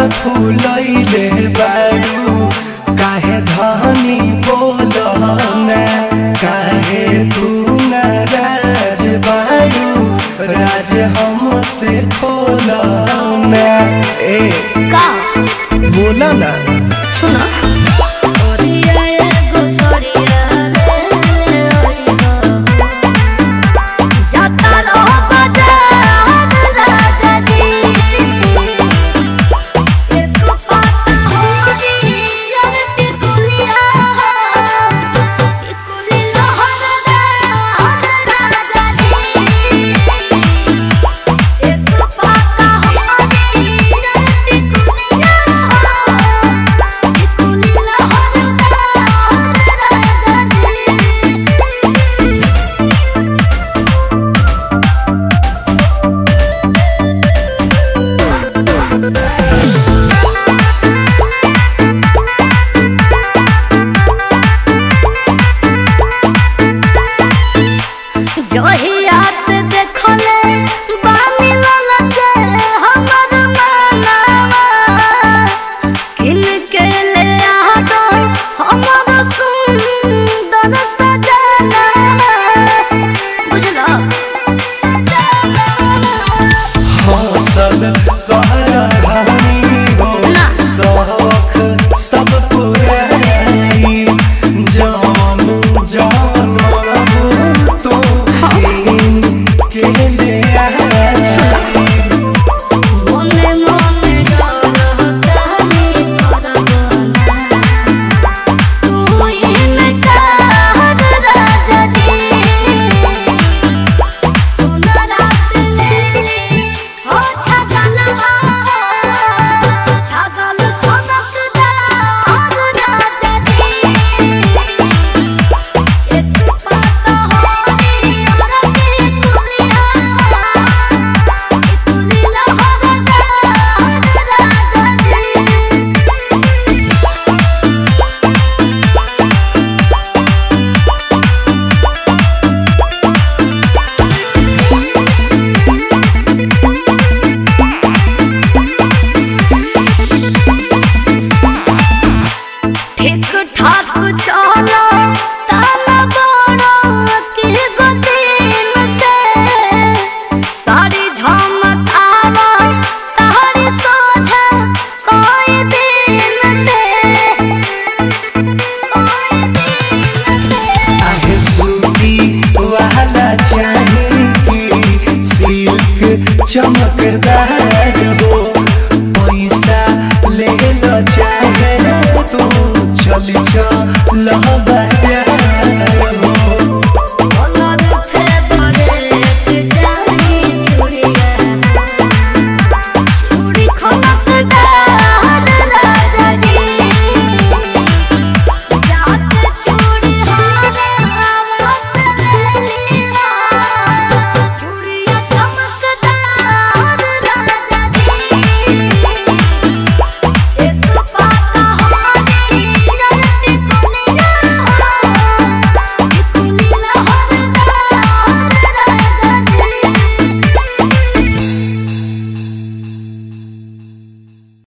फूलैले बारू काहे धनी बोलना काहे तू नाराज बारू राज हमसे खोलना ए का बोला ना सुनो ओरिया एगो सोरिया रे ओरिया जाता रहो बाजार राजा जी एक पाता होरी यार टिकुलिया टिकुली लहरदार राजा जी एक पाता होरी यार टिकुलिया टिकुली लहरदार राजा जी जहिया से देखले बानी ललचे हमर मनावा किन के ले आदो हमर सुंदर सजना बुझलो हौसल कहरा रानी हो ना। शौख सब पुराई जान जान बाबू तो के ले आई मने मने डरतानी करबना तू इनकार राजा जी सुनरात लेली हो छगलवा छगल छनकदार राजा जी एक पाता होरी और के कुलिया टिकुली लहरदार राजा जी ठीक ठाक चलो ताना बड़ो के गतिन से सारी झमकावा तारी सोझा कोई दिन से कोई दिन से आहे सूती वाला चाहिए सिल्क चमकदार हो पैसा ले लो चाहे तू चल चल बाजार